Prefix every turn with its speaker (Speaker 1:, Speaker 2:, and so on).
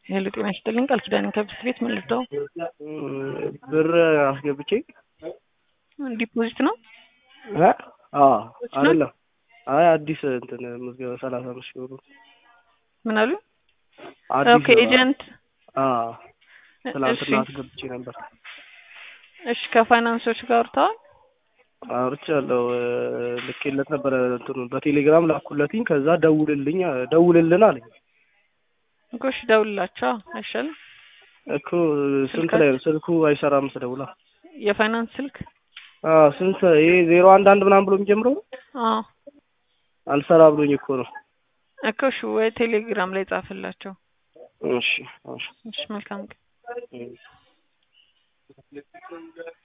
Speaker 1: ሄሎ ጤና ይስጥልኝ ቃል ኪዳን ከብስት ቤት ምን ልርዳው?
Speaker 2: ብር አስገብቼ
Speaker 1: ዲፖዚት ነው
Speaker 2: እ አዎ አይደለም አይ አዲስ እንትን ምዝገባ ሰላሳ አምስት ሺህ ብር
Speaker 1: ምን አሉ?
Speaker 2: አዲስ
Speaker 1: ኦኬ ኤጀንት
Speaker 2: አዎ ትናንትና
Speaker 1: እሺ
Speaker 2: አስገብቼ ነበር
Speaker 1: እሺ ከፋይናንሶች ጋር አውርተዋል?
Speaker 2: አውርቻለሁ ልኬለት ነበረ እንትኑ በቴሌግራም ላኩለትኝ ከዛ ደውልልኝ ደውልልን አለኝ
Speaker 1: እኮ እሺ ደውልላቸው አይሻልም?
Speaker 2: እኮ ስንት ላይ ነው ስልኩ አይሰራም ስደውላ
Speaker 1: የፋይናንስ ስልክ
Speaker 2: አዎ ስንት ይሄ ዜሮ አንድ አንድ ምናምን ብሎ የሚጀምረው ነው?
Speaker 1: አዎ
Speaker 2: አልሰራ ብሎኝ እኮ ነው
Speaker 1: እኮ እሺ ወይ ቴሌግራም ላይ ጻፍላቸው
Speaker 2: እሺ እሺ
Speaker 1: እሺ መልካም ቀን
Speaker 2: እም